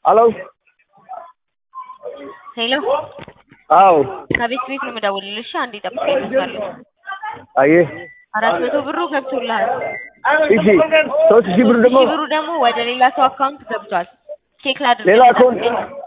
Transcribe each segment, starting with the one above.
ሄሎ ሄሎ አዎ ከቤት ቤት ነው የምደውልልሽ። አንዴ ጠብቀኝ እመጣለሁ። አየህ አራት መቶ ብሩ ገብቶልሃል። እሺ ሶስት ሺህ ብር ደግሞ ሺህ ብሩ ደግሞ ወደ ሌላ ሰው አካውንት ገብቷል። ቼክ ላድርግ። ሌላ አካውንት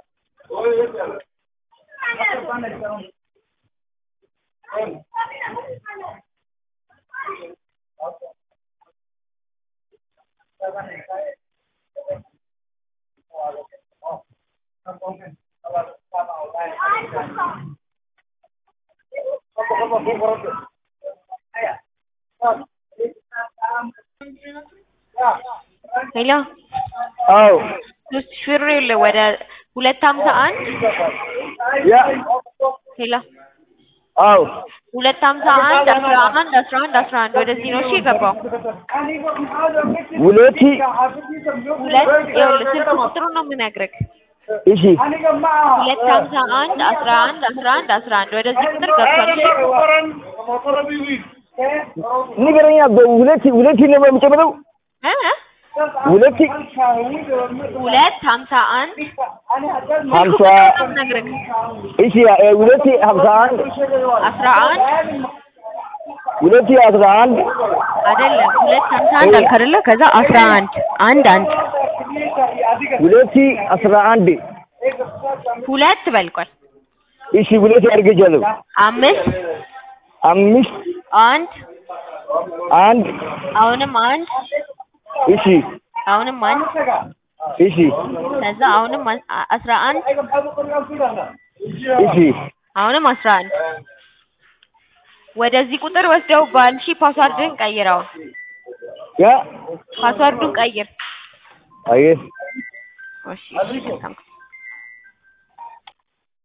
ሄሎ አዎ ሶስት ሺህ ብር የለ ወደ ሁለት ሀምሳ አንድ ያ ሄሎ አዎ ሁለት ሀምሳ አንድ አስራ አንድ አስራ አንድ አስራ አንድ ወደዚህ ነው እሺ የገባው። ሁለት ሁለት ይኸውልህ ስልክ ቁጥሩን ነው የምነግርህ። እሺ ሁለት ሀምሳ አንድ አስራ አንድ አስራ አንድ አስራ አንድ ወደዚህ ቁጥር ገብቷል። እሺ ንገረኛ በሁለት ሁለት ነው የሚጨምረው እ እ ሁለት ሁለት ሀምሳ አንድ ሀምሳ ነው የምነግርህ። እሺ እ ሁለት ሀምሳ አንድ አስራ አንድ ሁለት አስራ አንድ አይደለም ሁለት ሀምሳ አንድ አልክ አይደለ? ከዛ አስራ አንድ አንድ አንድ ሁለት አስራ አንድ ሁለት በልቋል። እሺ ሁለት አድርጌቻለሁ አምስት አምስት አንድ አንድ አሁንም አንድ እሺ አሁንም አንድ እሺ ከዛ አሁንም አ- አ- አስራ አንድ እሺ አሁንም አስራ አንድ ወደዚህ ቁጥር ወስደውብሃል። እሺ ፓስዋርድን ቀይረው። ያ ፓስዋርዱን ቀይር። አየህ እሺ እሺ መልካም